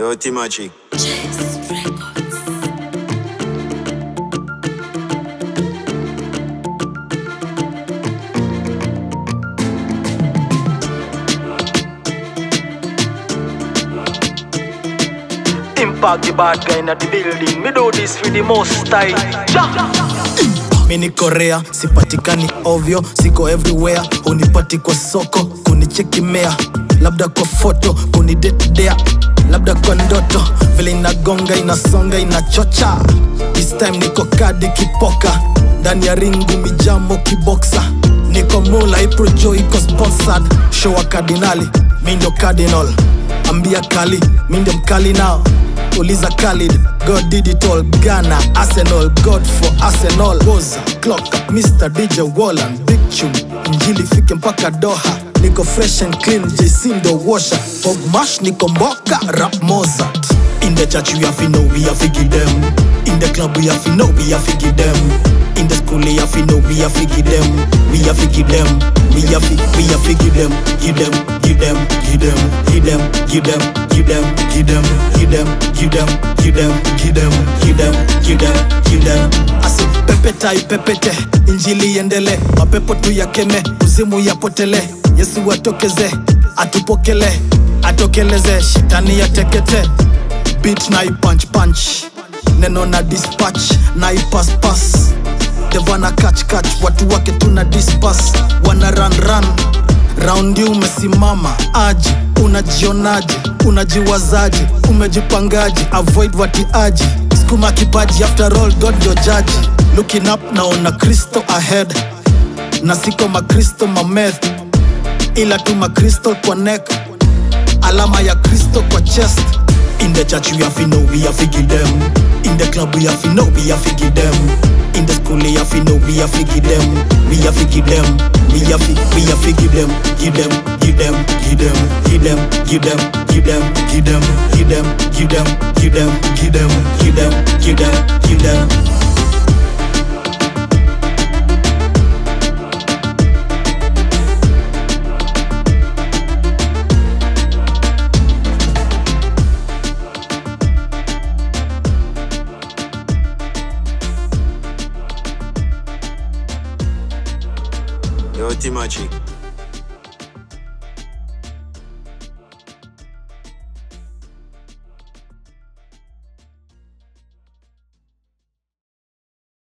Yo, Timachi. Impact the bad guy in the building. Me do this for the most time. mi niko rea sipatikani ovyo siko everywhere hunipati kwa soko kunichekimea labda kwa foto kunidetdea labda kwa ndoto vile inagonga inasonga inachocha this time niko kadi kipoka ndani ya ringu mijamo kiboksa niko mula iprojo iko sponsored show wa kardinali mi ndo cardinal ambia kali mi ndo mkali nao uliza Khalid, God did it all Ghana, Arsenal, God for Arsenal Woza, Clock, Mr. DJ Wallan, Big Tune Injili fike mpaka Doha Niko fresh and clean, JC ndo washer Pogmash niko mboka, rap Mozart In the church we have to know we have to give them In the club we have to know we have to give them In the school we have to know we have to give them We have to give them We have to, we have to give them Give them, give them, give them Give them, give them, give them Give them, give them, give them Give them, give them, give them Give them, give them Asi pepeta ipepete Injili iendele Mapepo tu yakeme Uzimu yapotele Yesu atokeze Atupokele Atokeleze Shetani yatekete Beat na ipunch punch Neno na dispatch Na ipass pass devana catch catch watu wake tuna dispas wana run run raundi umesimama aji unajionaje unajiwazaje umejipangaje avoid watiaji skuma kipaji after all god your judge looking up naona kristo ahead na siko makristo mameth ila tu makristo kwa neck alama ya kristo kwa chest in the church we have to know we have to give them in the club we have to know we have to give them in the school we have to know we have to give them we have to give them we have to we have to give them give them give them give them give them give them give them give them give them give them give them give them give them give them give them Yo, Timachi.